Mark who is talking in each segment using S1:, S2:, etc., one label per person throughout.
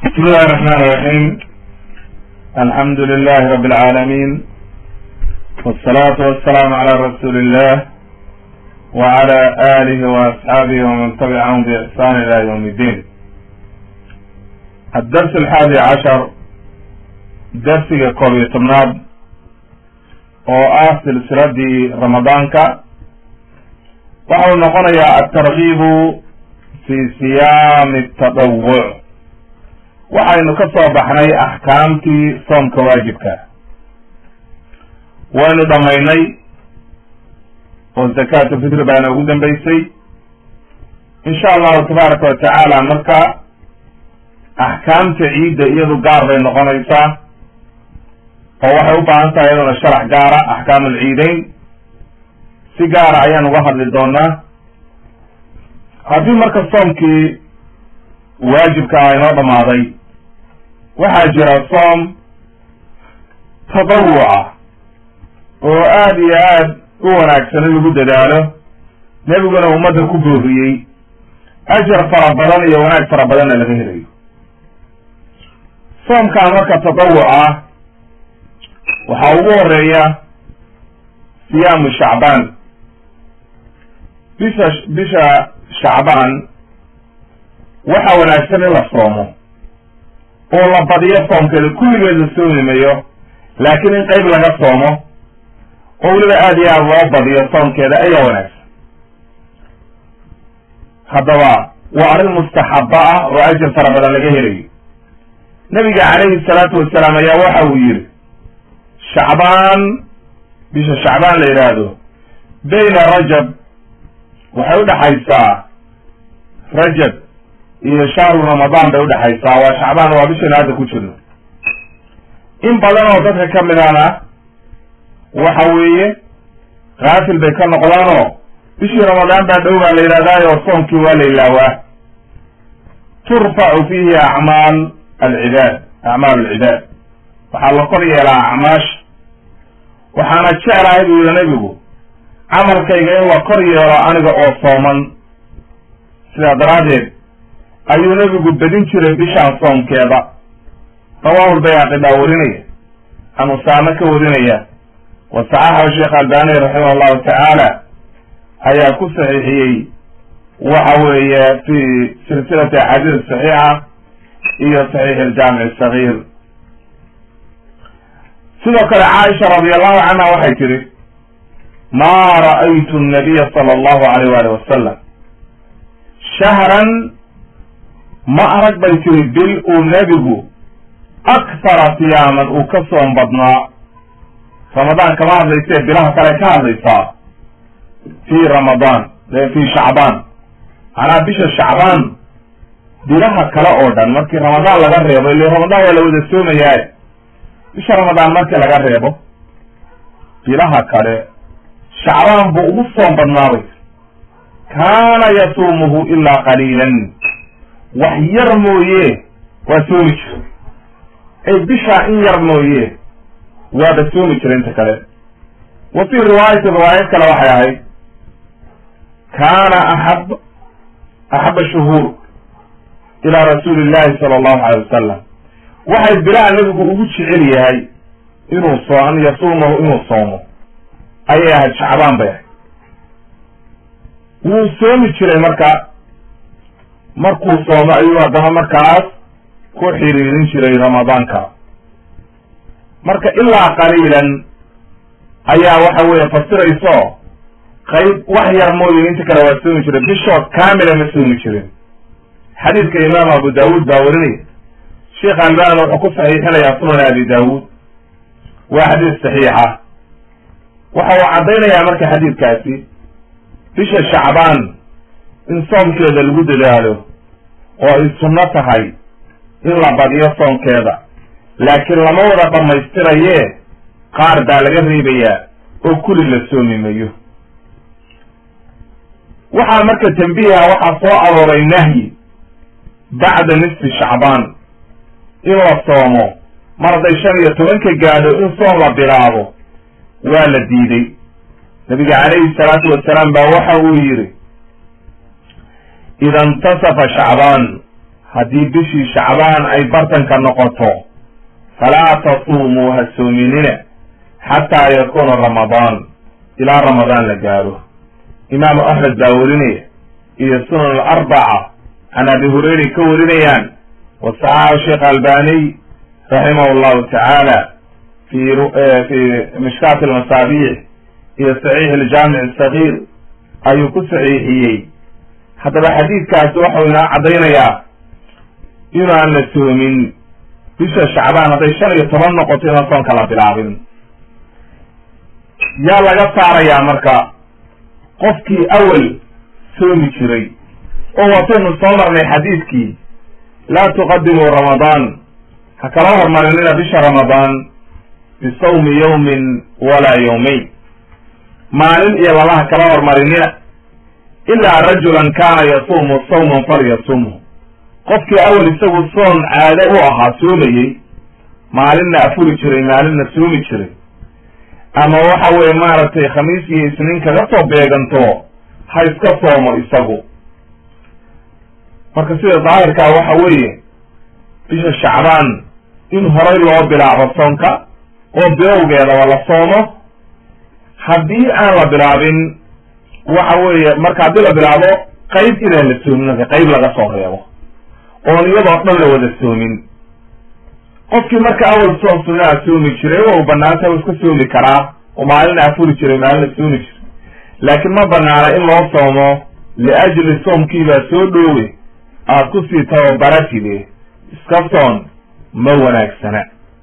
S1: بسم الله الرحمن الرحيم الحمد لله رب العالمين والصلاة والسلام على رسول الله وعلى آله وأصحابه ومن تبعهم بإحسان إلى يوم الدين الدرس الحادي عشر درس كوبي تمناد oo ah silsiladii ramadaanka waxau noqonayaa altargiibu fi siyaami tadawuc waxaynu ka soo baxnay axkaamtii soomka waajibka waynu dhammaynay oo zakaatu fitri baana ugu dambeysay insha allahu tabaaraka wa tacaala marka axkaamta ciidda iyadu gaar bay noqonaysaa oo waxay u baahan tahay iyaduna sharax gaara axkaam alciideyn si gaara ayaan uga hadli doonaa haddii marka soomkii waajibka ah inoo dhamaaday waxaa jira soom tadawuca oo aada iyo aad u wanaagsan in lagu dadaalo nebiguna ummadda ku booriyey ajar fara badan iyo wanaag fara badanna laga helayo soomkaa marka tadawuca waxaa ugu horeeya siyaamu shacbaan bisha bisha shacbaan waxa wanaagsan in la soomo oo la badiyo soomkeeda kulligeed la soomi mayo laakiin in qeyb laga soomo oo weliba aada iyo aada loo badiyo soomkeeda ayaa wanaagsan haddaba waa arrin mustaxaba ah oo ajar fara badan laga helayo nabiga calayhi salaatu wasalaam ayaa waxa uu yidhi shacbaan bisha shacbaan la yidhaahdo bayna rajab waxay udhaxaysaa rajab iyo shahru ramadaan bay udhaxaysaa waa shacbaan waa bishaynu hadda ku jirno in badan oo dadka ka midana waxa weeye kaafil bay ka noqdaanoo bishii ramadaan baa dhow baa la yidhahdaayo soomkii waa la ilaawaa turfacu fiihi acmaal alcibaad acmaal alcibaad waxaa la kor yeelaa acmaasha waxaana jeclahay buu yihi nebigu camalkayga in la kor yeelo aniga oo sooman sidaa daraaddeed ayuu nebigu bedin jiray bishaan soomkeeda rawaahul bayhaqi baa warinaya an usaame ka warinaya wa saxaxahu sheekh albani raximah allahu tacaala ayaa ku saxiixiyey waxa weeye fi silsilati axaadiis saxiixa iyo saxiix aljaamic sagiir sidoo kale caaisha radi allahu canha waxay tihi ma ra'aytu nabiya sala allahu alayh wali wasalam shahran ma arag bay tiri bil uu nebigu akthara siyaaman uu ka soom badnaa ramadaan kama hadlaysee bilaha kale ka hadlaysaa fi ramadaan fi shacbaan macnaha bisha shacbaan bilaha kale oo dhan markii ramadaan laga reebo ile ramadaan waa la wada soomayaa bisha ramadaan markii laga reebo bilaha kale shacbaan buu ugu soom badnaabay kaana yasuumuhu ilaa qaliilan wax yar mooye waa soomi jira ay bishaa in yar mooye waaba soomi jira inta kale wa fii riwaayatin riwaayad kale waxay ahayd kaana axab axaba shuhuur ilaa rasuuli illahi sala allahu alay wasalam waxay bilaha nebigu ugu jecel yahay inuu soo an yasuumahu inuu soomo ayay ahayd shacbaan bay ahayd wuu soomi jiray marka markuu soomo ayuu haddana markaas ku xiriirin jiray ramadaanka marka ilaa qaliilan ayaa waxa weeye fasirayso qayb wax yar mooye inta kale waa soomi jiray bishood kaamila ma soomi jirin xadiidka imaam abu daawuud baa warinaya sheekh albani wuxuu ku saxiixinayaa sunan abi daawuud waa xadiis saxiixa waxa uu caddaynayaa marka xadiidkaasi bisha shacbaan in soomkeeda lagu dadaalo oo ay sunno tahay in la badiyo soomkeeda laakiin lama wada dhammaystiraye qaar baa laga reebayaa oo kulli la soomi mayo waxaa marka tambiiha waxaa soo arooray nahyi bacda nisfi shacbaan in la soomo mar hadday shan iyo tobanka gaadho in soom la bilaabo waa la diiday nabiga calayhi salaatu wasalaam baa waxa uu yidhi ida intasafa shacbaan haddii bishii shacbaan ay bartanka noqoto falaa tasuumuu ha soominina xataa yakuuna ramadaan ilaa ramadaan la gaaro imaamu axmed baa werinaya iyo sunan alarbaca can abi hureyray ka warinayaan wasaxaxa sheekh albaniy raximah llahu tacaala fi fi mishkaat almasaabiix iyo saxiix aljaamic asagiir ayuu ku saxiixiyey haddaba xadiidkaasi waxau inoo caddaynayaa inaan la soomin bisha shacbaan hadday shan iyo toban noqoto inaan soonka la bilaabin yaa laga saarayaa marka qofkii awal soomi jiray oo wataynu soo marnay xadiidkii laa tuqadimuu ramadaan ha kala hormarinina bisha ramadaan bisawmi yawmin walaa yawmayn maalin iyo laba ha kala hormarinina ilaa rajulan kaana yasuumu sawman falyasumhu qofkii awal isagu soon caade u ahaa soomayey maalinna afuri jiray maalinna soomi jiray ama waxa weye maaragtay khamiis iyo isniin kaga soo beeganto ha iska soomo isagu marka sida daahirkaa waxa weeye bisha shacbaan in horay loo bilaabo soonka oo bilowgeedaba la soomo haddii aan la bilaabin waxa weeye marka haddii la bilaabo qayb inaan la soomin marka qayb laga soo reebo oon iyadoo dhan la wada soomin qofkii marka awal soom sunaa soomi jiray waa u banaanta iska soomi karaa oo maalina afuri jiray maalina soomi jiray laakiin ma banaana in loo soomo liajli soomkiibaa soo dhoowe aad kusii tababaratide iska soon ma wanaagsana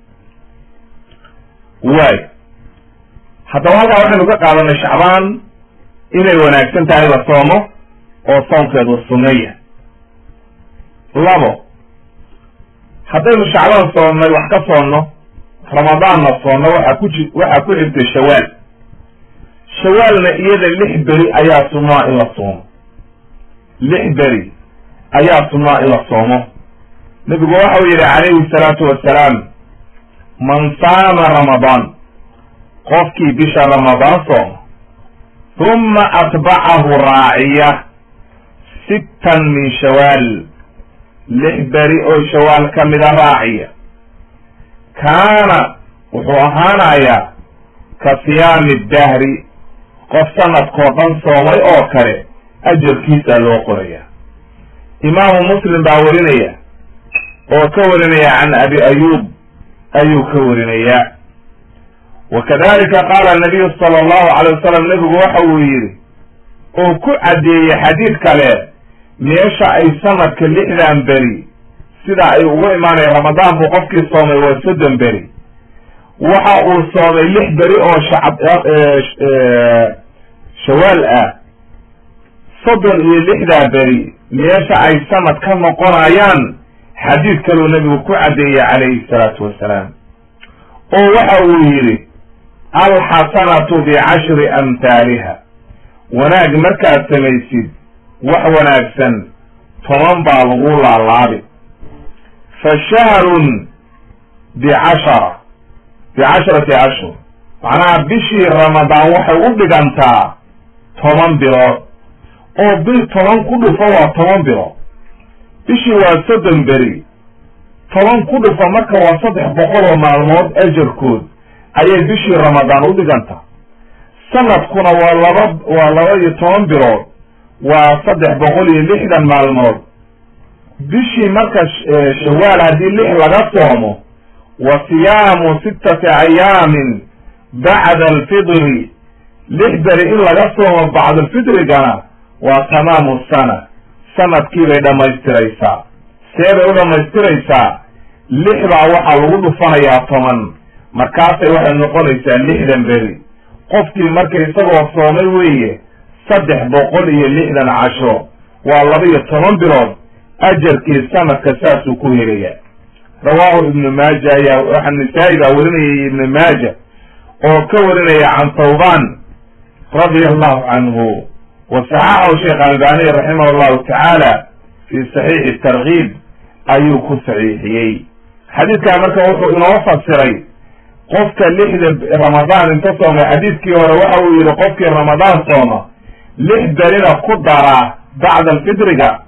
S1: waay haddaba halkaa waxaynu ka qaadanay shacbaan inay wanaagsan tahay la soomo oo soomkeedu sunnaya labo haddaynu shacbaan soonnay wax ka soonno ramadaanna soonno waxaa ku ji waxaa ku xigtay shawaal shawaalna iyada lix beri ayaa sunnaa in la soomo lix beri ayaa sunnaa in la soomo nebigu waxau yidhi calayhi salaatu wassalaam man saama ramadaan qofkii bisha ramadaan sooma humma atbacahu raaciya sittan min shawaal lix beri oo shawaal ka mida raaciya kaana wuxuu ahaanayaa ka siyaami dahri qof sanadkoo dhan soomay oo kale ajarkiisaa loo qoraya imaamu muslim baa warinaya oo ka warinaya can abi ayuub ayuu ka warinayaa wa kadalika qaala nabiyu sala allahu calay wasalam nebigu waxa uu yidhi oo ku caddeeyey xadiid kale meesha ay sanadka lixdan beri sida ay ugu imaanaya ramadaan buu qofkii soomay waa soddon beri waxa uu soomay lix beri oo shacab shawaal ah soddon iyo lixdaa beri meesha ay sanad ka noqonayaan xadiid kaluu nebigu ku caddeeyey calayhi salaatu wassalaam oo waxa uu yidhi alxasanatu bicashri amhaaliha wanaag markaad samaysid wax wanaagsan toban baa lagu laalaabi fa shahrun bicashara bicasharati ashhur macnaha bishii ramadaan waxay u dhigantaa toban bilood oo bil toban ku dhufo waa toban bilood bishii waa soddon beri toban ku dhufo marka waa saddex boqol oo maalmood ajarkood ayay bishii ramadaan u dhigantaa sanadkuna waa laba waa laba iyo toban bilood waa saddex boqol iyo lixdan maalmood bishii marka shawaal haddii lix laga soomo wa siyaamu sittati ayaamin bacda alfidri lix beri in laga soomo bacdalfidrigana waa tamaamu sana sanadkii bay dhammaystiraysaa see bay u dhammaystiraysaa lix baa waxaa lagu dhufanayaa toban markaasay waxay noqonaysaa lixdan beri qofkii marka isagoo soomay weeye saddex boqol iyo lixdan casho waa laba iyo toban bilood ajarkii sanadka saasuu ku helaya rawaahu ibnu maaja ayaa waxaa nisaa-i baa warinayay ibnu maaja oo ka warinaya can tawban radia allahu canhu wa saxaxahu sheekh albaniy raximah allahu tacaala fi saxiixi tarkiib ayuu ku saxiixiyey xadiidkaa marka wuxuu inoo fasiray qofka lixda ramadaan inta soomay xadiidkii hore waxa uu yihi qofkii ramadaan sooma lix berina ku dara bacda alfidriga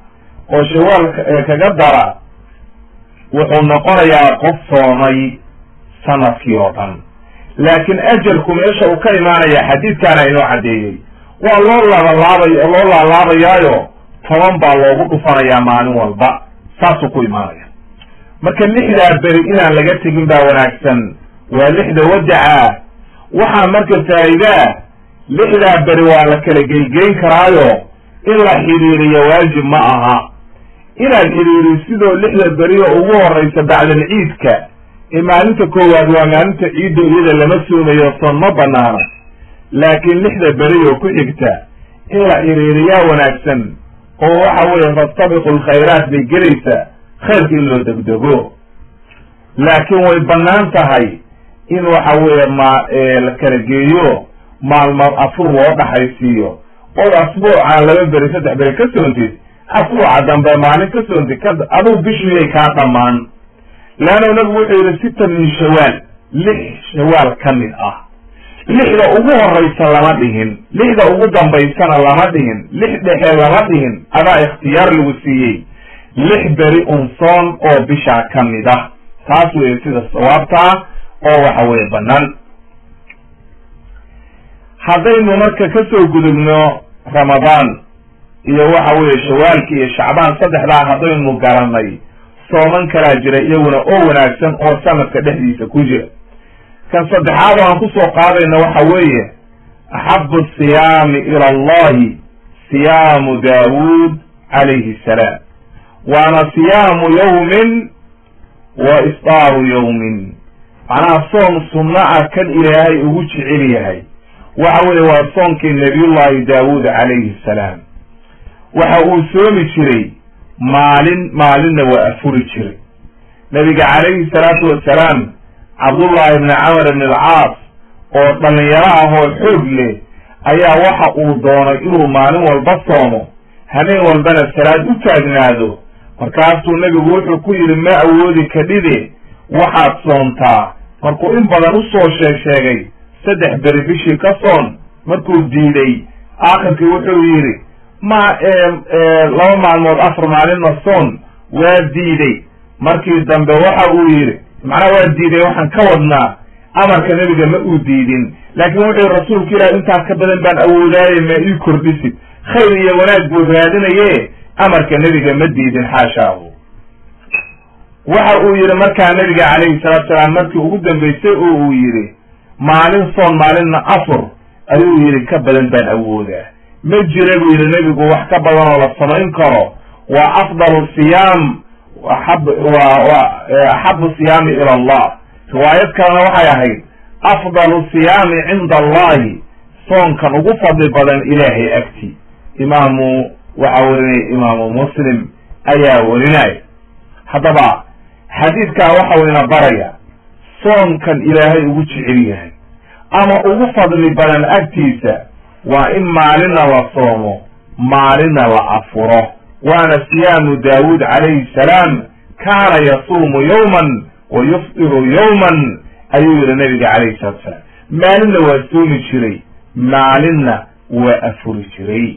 S1: oo shawaal kaga dara wuxuu noqonayaa qof soomay sanadkii oo dhan laakiin ajalku meesha uu ka imaanaya xadiidkaana inoo caddeeyey waa loo laabalaabay loo laalaabayaayo toban baa loogu dhufanayaa maalin walba saasuu ku imaanaya marka lixdaa beri inaan laga tegin baa wanaagsan waa lixda wadaca waxaa marka faa'iidaa lixdaa beri waa la kala geygeyn karaayo in la xidhiiriyo waajib ma aha inaad xidhiiriyo sidoo lixda beriyo ugu horeysa bacdal ciidka ee maalinta koowaad waa maalinta ciiddo iyada lama soomayo soon ma banaana laakiin lixda beri oo ku xigta in la xidhiiriyaa wanaagsan oo waxa weeye fastabiqu lkhayraat bay gelaysaa khayrka in loo degdego laakiin way bannaan tahay in waxa weeye ma la kala geeyo maalmood afur loo dhaxaysiiyo ood asbuucaan laba beri saddex beri ka soontid asbuuca dambe maalin ka soontid ka adugu bishiyay kaa dhammaan leanna nabigu wuxuu yidhi sita min shawaal lix shawaal ka mid ah lixda ugu horeysa lama dhihin lixda ugu dambaysana lama dhihin lix dhexe lama dhihin adaa ikhtiyaar lagu siiyey lix beri unsoon oo bishaa ka mid ah taas weeye sida sawaabtaa oo waxa weeye bannaan haddaynu marka kasoo gudubno ramadaan iyo waxa weeye shawaalki iyo shacbaan saddexdaa haddaynu garanay sooman kalaa jira iyaguna oo wanaagsan oo sanadka dhexdiisa ku jira kan saddexaad oo aan kusoo qaadayna waxa weeye axabu siyaami ila allahi siyaamu daawuud calayhi salaam waana siyaamu yawmin wa isdaaru yawmin macnaha soon sunno ah kan ilaahay ugu jecel yahay waxa weeye waa soonkii nabiyullahi daawuud calayhi salaam waxa uu soomi jiray maalin maalinna waa afuri jiray nabiga calayhi salaatu wasalaam cabdullahi ibni camar ibn alcaas oo dhallinyaro ah oo xoog leh ayaa waxa uu doonay inuu maalin walba soomo habeen walbana salaad u taagnaado markaasuu nebigu wuxuu ku yidhi ma awoodi kadhide waxaad soontaa markuu in badan usoo sheeg sheegay saddex beri bishii ka soon markuu diiday aakhirkii wuxuu yidhi ma laba maalmood afar maalinna soon waa diiday markii dambe waxa uu yidhi macnaha waa diiday waxaan ka wadnaa amarka nebiga ma uu diidin laakiin wuxuu rasuulku ilaah intaas ka badan baan awoodaaye ma ii kordhisid khayr iyo wanaag buu raadinaye amarka nebiga ma diidin xaashaahu waxa uu yidhi markaa nebiga calayhi salaatu salaam markii ugu dambaysay oo uu yidhi maalin soon maalinna afur ayuu yidhi ka badan baan awoodaa ma jira buu yidhi nebigu wax ka badan oo la samayn karo waa afdalu siyaam axab wa wa axabu siyaami ila allah riwaayad kalena waxay ahayd afdalu siyaami cinda allahi soonkan ugu fadli badan ilaahay agti imaamu waxaa werinaya imaamu muslim ayaa werinaya haddaba xadiidkaa waxa wayna baraya soonkan ilaahay ugu jecel yahay ama ugu fadli badan agtiisa waa in maalinna la soomo maalinna la afuro waana siyaamu daawuud calayhi salaam kaana yasuumu yawman wa yufdiru yawman ayuu yihi nabiga calayhi salatu salaam maalinna waa soomi jiray maalinna waa afuri jiray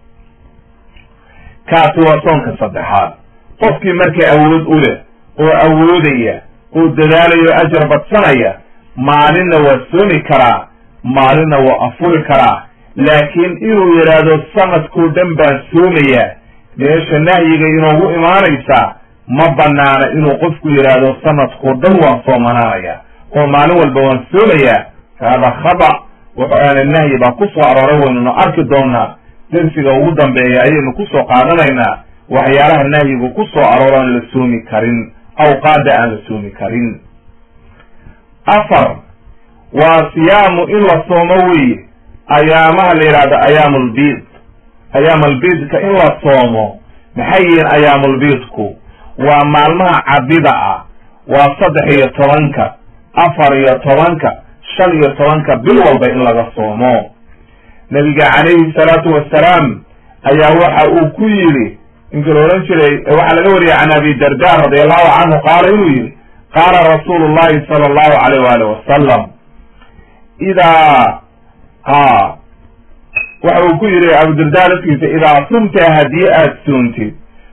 S1: kaasi waa soonka saddexaad qofkii marka awood u leh oo awoodaya oo dadaalaya oo ajar badsanaya maalinna waa soomi karaa maalinna waa afuri karaa laakiin inuu yidhaahdo sanadkoo dhan baan soomayaa meesha nahyiga inoogu imaanaysaa ma banaana inuu qofku yidhaahdo sanadkoo dhan waan soomanaanaya oo maalin walba waan soomayaa hada khada wuxuaana nahyi baa ku soo arooray waynuna arki doonaa dersiga ugu dambeeya ayaynu kusoo qaadanaynaa waxyaalaha nahyigu ku soo arooro aan la soomi karin awqaada aan la soomi karin afar waa siyaamu in la soomo weeye ayaamaha la yidhahdo ayaamulbiid ayaamulbiidka in la soomo maxay yihiin ayaamulbiidku waa maalmaha cabida ah waa saddex iyo tobanka afar iyo tobanka shan iyo tobanka bil walba in laga soomo nabiga calayhi salaatu wasalaam ayaa waxa uu ku yidhi ninkii la odhan jiray waxaa laga wariyay can abi darda radi allahu canhu qaala inuu yidhi qaala rasuulu llahi sala allahu alayh waali wasalam idaa ha waxa uu ku yidhi abudarda laftiisa idaa sumta haddii aad soontid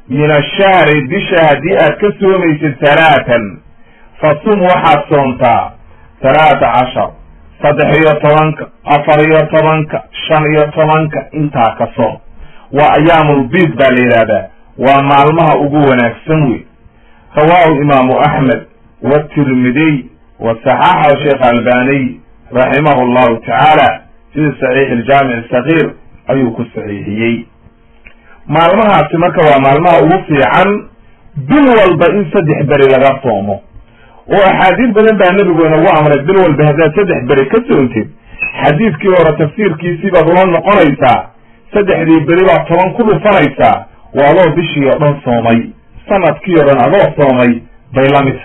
S1: min ashahri bisha haddii aad ka soomaysid talaatan fasum waxaad soomtaa talaata cashar saddex iyo tobanka afar iyo tobanka shan iyo tobanka intaa ka soom waa ayaamulbiid baa la yidhahdaa waa maalmaha ugu wanaagsan wey rawaahu imaamu axmed watirmidiy wa saxaxahu sheekh albaniy raximahu llahu tacaala fi saxiix aljaamic sagiir ayuu ku saxiixiyey maalmahaasi marka waa maalmaha ugu fiican bil walba in saddex beri laga soomo oo axaadiis badan baa nebigu inagu amray bil walba haddaad saddex beri ka soontid xadiidkii hore tafsiirkiisii baad ula noqonaysaa saddexdii beri baad toban ku dhufanaysaa waa adoo bishii oo dhan soomay sanadkii o dhan adoo soomay bay la mid tahay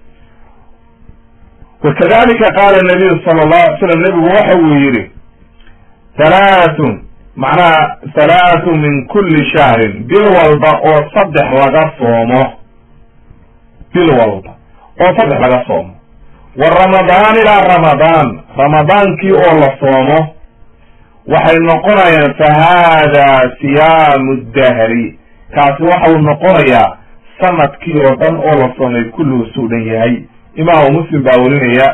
S1: wakadalika qaala nabiyu sala allahu alay slam nebigu waxa uu yidhi halaathun macnaha halaathu min kulli shahrin bil walba oo saddex laga soomo bil walba oo saddex laga soomo wa ramadaan ilaa ramadaan ramadaankii oo la soomo waxay noqonayaan fa haadaa siyaamu dahri kaasi waxau noqonayaa sanadkii oo dhan oo la soomay kulluhu suu dhan yahay imaamu muslim baa werinaya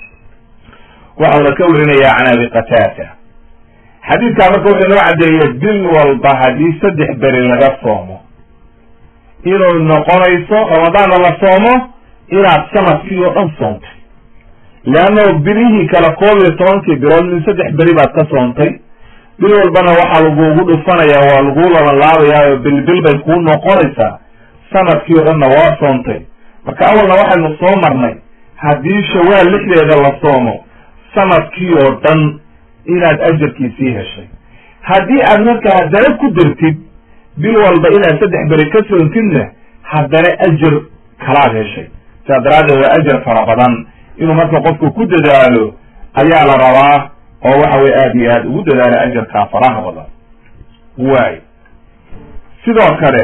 S1: waxauna ka werinaya can abi qataada xadiidkaa marka wuxuu noo caddeeyey bil walba haddii saddex beri laga soomo inuu noqonayso ramadaanna la soomo inaad sanadkii oo dhan soontay leanno bilihii kale koob iyo tobankii bilood min saddex beri baad ka soontay bil walbana waxaa lagugu dhufanayaa waa laguu labanlaabayaa oo bilbil bay kuu noqonaysaa sanadkii oo dhanna waa soontay marka awalna waxaynu soo marnay haddii shawaal lixdeeda la soomo sanadkii oo dhan inaad ajarkiisii heshay haddii aad marka haddana ku dartid bil walba inaad saddex beri ka soontidna haddana ajar kalaad heshay sidaa daraaddeed waa ajar fara badan inuu marka qofku ku dadaalo ayaa la rabaa oo waxa weye aada iyo aada ugu dadaalo ajarkaa faraha badan waay sidoo kale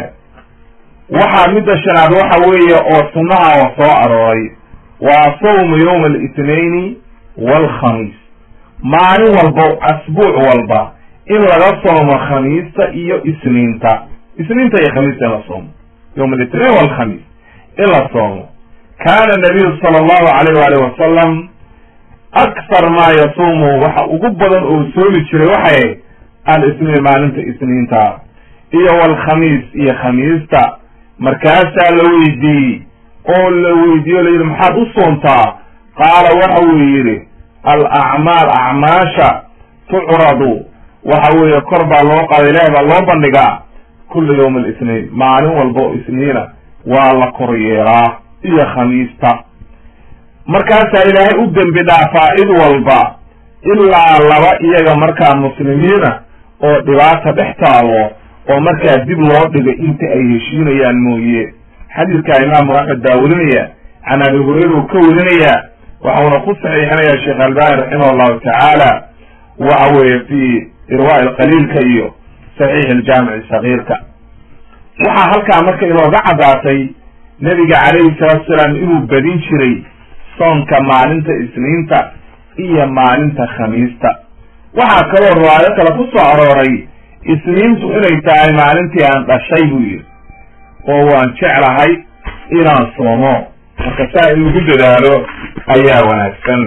S1: waxaa midda shanaad waxa weeye oo sunnaha oo soo arooray waa sawmu yowma alitnaini waalkhamiis maalin walba asbuuc walba in laga soomo khamiista iyo isniinta isniinta iyo khamiista in la soomo yowma alitnain waalkhamiis in la soomo kaana nabiyu sala allahu alayh waalih wasalam akhar maa yasuumu waxa ugu badan oo soomi jiray waxay al-isniin maalinta isniinta iyo waalkhamiis iyo khamiista markaasaa la weydiiyey oo la weydiiye o la yidhi maxaad u soontaa qaala waxa uu yidhi al acmaal acmaasha tucradu waxa weeye kor baa loo qaaday ilaah baa loo bandhigaa kulla yawma alisniin maalin walba oo isniina waa la kor yeelaa iyo khamiista markaasaa ilaahay u dembi dhaafaa id walba ilaa laba iyaga markaa muslimiina oo dhibaata dhex taalo oo markaa dib loo dhigay inta ay heshiinayaan mooye xadiidkaa imaamu axmed baa werinaya can abi hurayra uu ka werinaya waxauna ku saxiixinaya sheekh albani raximah allahu tacaala waxa weeye fi irwaa ilqaliilka iyo saxiix iljaamici sagiirka waxaa halkaa marka inooga caddaatay nebiga calayhi salaatu salaam inuu badin jiray soonka maalinta isniinta iyo maalinta khamiista waxaa kaloo riwaayo kale ku soo arooray isniintu inay tahay maalintii aan dhashay buu yidhi oo waan jeclahay inaan soomo marka saa in lagu dadaalo ayaa wanaagsan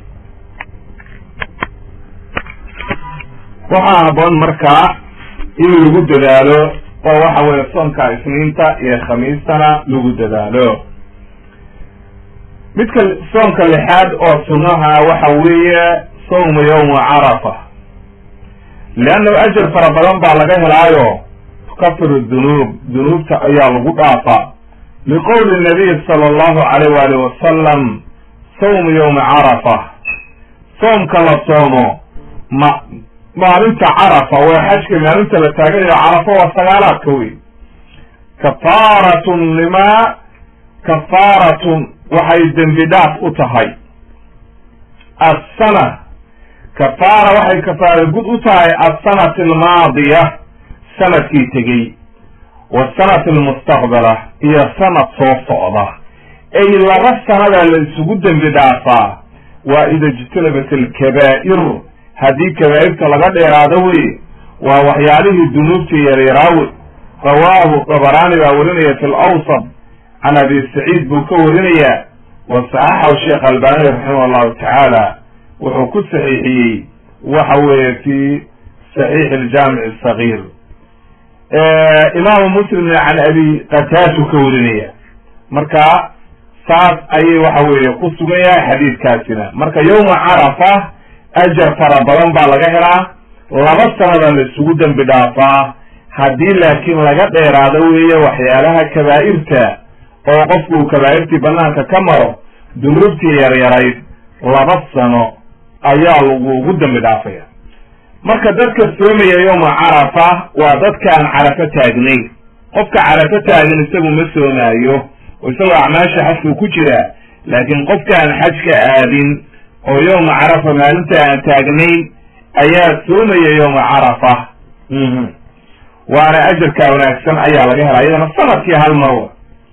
S1: waxaa haboon markaa in lagu dadaalo oo waxa weeye soonka isniinta iyo khamiistana lagu dadaalo midka soonka lixaad oo sunnaha waxa weeye sawmu yawma carafa leannahu ajar fara badan baa laga helaayo tukafiru dunuub dunuubta ayaa lagu dhaafaa liqowli nabiy sala allahu alayh waali wasalam sawmu yawma carafa soomka la soomo ma maalinta carafa waa xajka maalinta la taaganayo carafa waa sagaalaadka wey kafaaratun limaa kafaaratun waxay dembi dhaaf u tahay assana kafaara waxay kafaara gud u tahay assanati almaadiya sanadkii tegey wasanati almustaqbala iyo sanad soo socda ay laba sanadaa la isugu dembi dhaafaa waa ida ijtanabat alkabaa'ir haddii kabaa'irta laga dheeraado wey waa waxyaalihii dunuubta yaryaraawe rawaahu dabaraani baa warinaya fi lawsat can abi saciid buu ka warinaya wa saxaxahu sheekh albani raximah allahu tacaala wuxuu ku saxiixiyey waxa weeye fi saxiix aljaamic asagir imaamu muslimna can abi qataashu ka warinaya marka saas ayay waxa weeye ku sugan yahay xadiidkaasina marka yowma carafa ajar fara badan baa laga helaa laba sanada la isugu dembi dhaafaa haddii laakiin laga dheeraado weeye waxyaalaha kabaa'irta oo qofku uu kabaa'irtii banaanka ka maro dunuubtii yaryarayd laba sano ayaa lagugu dembi dhaafaya marka dadka soomaya yowma carafa waa dadkaan carafo taagnayn qofka carafo taagan isagu ma soomaayo oo isagoo acmaasha xajku ku jira laakiin qofka aan xajka aadin oo yowma carafa maalinta aan taagnayn ayaa soomaya yowma carafa waana ajarkaa wanaagsan ayaa laga helaa iyadana sanadkii hal marwa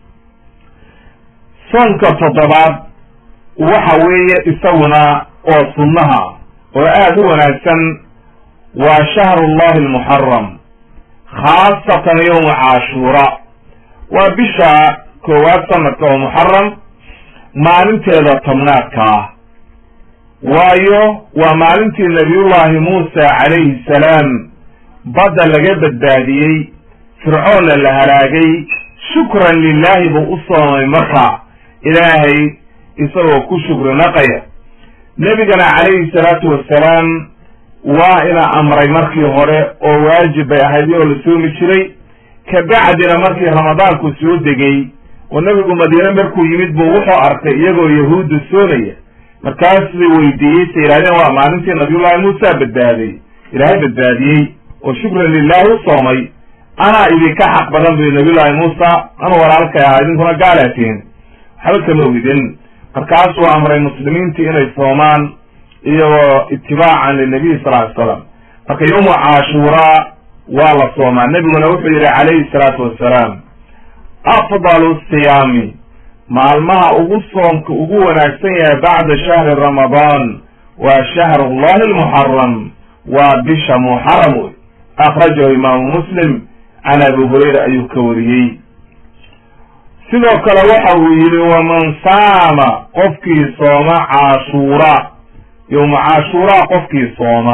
S1: soonka toddobaad waxa weeye isaguna oo sunnaha oo aada u wanaagsan waa shahrullahi almuxaram khaasatan yowma caashuura waa bisha koowaad sanadka oo muxaram maalinteeda tobnaadka ah waayo waa maalintii nabiyullahi muusa calayhi salaam badda laga badbaadiyey fircoonna la halaagay shukran lilahi buu u soomay marka ilaahay isagoo ku shukri naqaya nebigana calayhi salaatu wassalaam waa ina amray markii hore oo waajib bay ahayd oo la soomi jiray kabacdina markii ramadaanku soo degay oo nebigu madiine markuu yimid buu wuxuu arkay iyagoo yahuudda soomaya markaasuu weydiiyey sa yidhahdeen waa maalintii nabiyullahi muusa badbaaday ilaahay badbaadiyey oo shukran lilahi u soomay anaa idinka xaq badan buy nabiyullahi muusa anuu walaalkay ahaa idinkuna gaalaatiin waxba kama ogidin markaasuu amray muslimiintii inay soomaan iyagoo itibaacan linabiy sal ly slam marka yowma caashuuraa waa la soomaa nebiguna wuxuu yihi calayhi salaatu wassalaam afdalu siyaami maalmaha ugu soomka ugu wanaagsan yahay bacda shahri ramadaan waa shahrullahi almuxaram waa bisha muxaram wey akhrajahu imaamu muslim can abi hurayra ayuu ka wariyey sidoo kale waxa uu yidhi waman saama qofkii sooma caashuura yowma caashuuraa qofkii sooma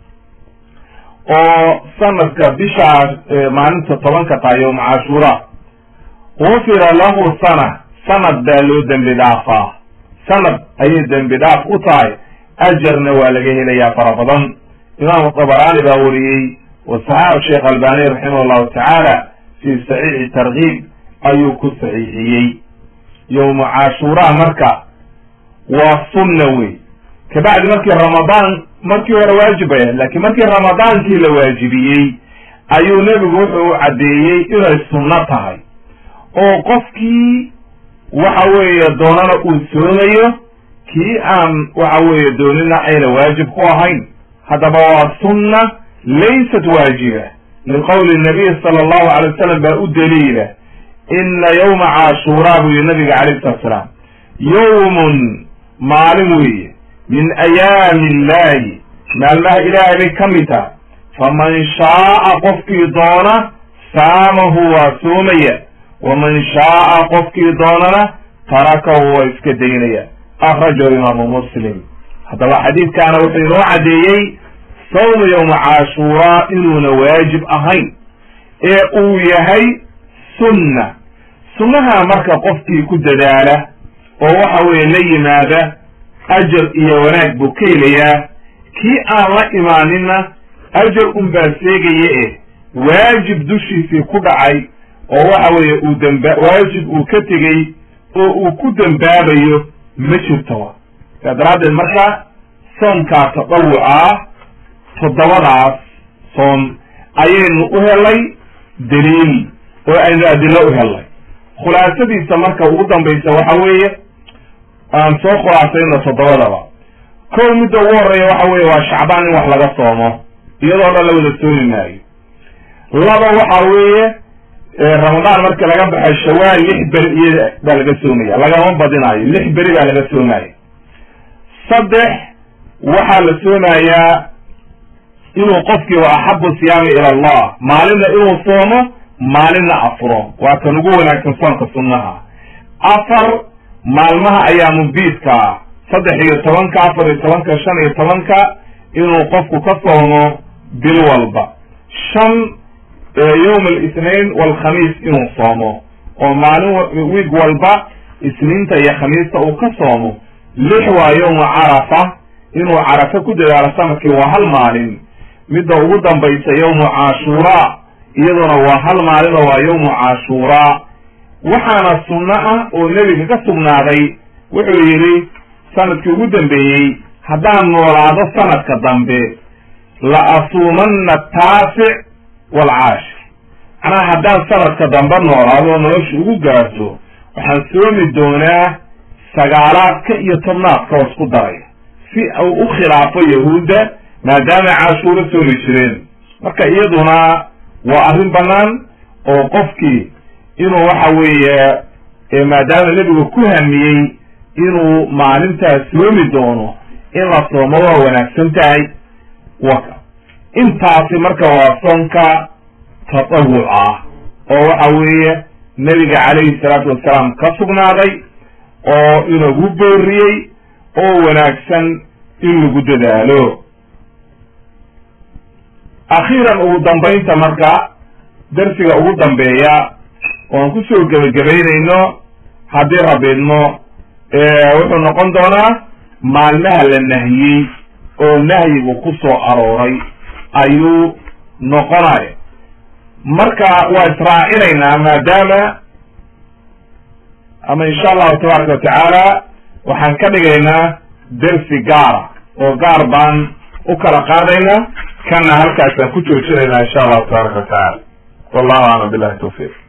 S1: oo sanadka bishaa maalinta tobanka tahay yowma caashuura gufira lahu sana sanad baa loo dembi dhaafaa sanad ayay dembi dhaaf u tahay ajarna waa laga helayaa fara badan imaamu dabaraani baa wariyey wa saxaaxu sheekh albani raximah llahu tacaala fi saxiixi tarkiib ayuu ku saxiixiyey yowma caashuuraa marka waa sunna wey kabacdi markii ramadaan markii hore waajib bay ahayd lakiin markii ramadaankii la waajibiyey ayuu nebigu wuxuu u caddeeyey inay sunno tahay oo qofkii waxa weeye doonana uu soomayo kii aan waxa weeye doonina ayna waajib ku ahayn haddaba waa sunna laysat waajiba liqowli nabiy sala allahu alay wasalam baa u daliila ina yowma caashuuraa buu yihi nabiga calayh salatu salaam yowmun maalin weeye min ayaami illahi maalmaha ilaahay bay ka mid tahay faman shaaa qofkii doona saamahu waa soomaya waman shaaa qofkii doonana tarakahu waa iska daynaya akhrajahu imaamu muslim haddaba xadiidkaana wuxuu inoo caddeeyey sawmu yowma caashuuraa inuuna waajib ahayn ee uu yahay sunna sunnaha marka qofkii ku dadaala oo waxa weeye la yimaada ajar iyo wanaag buu ka helayaa kii aan la imaaninna ajar unbaa seegaya eh waajib dushiisii ku dhacay oo waxa weeye uu damba waajib uu ka tegey oo uu ku dembaabayo ma jirto saa daraaddeed marka soomkaa tadawucaa toddobadaas soom ayaynu u helay daliil oo aynu adilo u helnay khulaasadiisa marka ugu dambaysa waxa weeye aan soo khulaasayno toddobadaba kow midda ugu horreeya waxa weeye waa shacbaan in wax laga soomo iyadoo dhan la wada soomi maayo laba waxa weeye ramadaan marka laga baxay shawaal lix beri iyo baa laga soomaya lagama badinaayo lix beri baa laga soomaya saddex waxaa la soomayaa inuu qofkii wa axabu siyaami ila allah maalinna inuu soomo maalinna afuro waa kan ugu wanaagsan soonka sunnaha afar maalmaha ayaamubiidka saddex iyo tobanka afar iyo tobanka shan iyo tobanka inuu qofku ka soomo bil walba shan yowm alisnain walkhamiis inuu soomo oo maalin wiig walba isniinta iyo khamiista uu ka soomo lix waa yowma carafa inuu carafa ku dadaalo sanadkii waa hal maalin midda ugu dambaysa yowmu cashuuraa iyaduna waa hal maalin oo waa yowmu cashuuraa waxaana sunno ah oo nebiga ka sugnaaday wuxuu yidhi sanadkii ugu dambeeyey haddaan noolaado sanadka dambe la asuumanna ataasic waalcaashir macnaha haddaan sanadka dambe noolaado oo nolosha ugu gaarto waxaan soomi doonaa sagaalaadka iyo tobnaadka oo isku daray si uu u khilaafo yahuudda maadaama cashuuro soomi jireen marka iyaduna waa arrin bannaan oo qofkii inuu waxa weeye maadaama nebigu ku hamiyey inuu maalintaas soomi doono in la soomo waa wanaagsan tahay waka intaasi marka waa soonka tatawuc ah oo waxa weeye nebiga calayhi salaatu wasalaam ka sugnaaday oo inagu booriyey oo wanaagsan in lagu dadaalo akhiiran ugu dambaynta marka darsiga ugu dambeeya oan kusoo gebagabaynayno haddii rabiidmo wuxuu noqon doonaa maalmaha la nahiyey oo nahyigu ku soo arooray ayuu noqonaya marka waa israacinaynaa maadaama ama insha allahu tabaaraka watacaala waxaan ka dhigaynaa dersi gaara oo gaar baan u kala qaadaynaa kana halkaasaan ku joojinaynaa insha allahu tabaaraka watacaala wallahu aclam billahi tawfiiq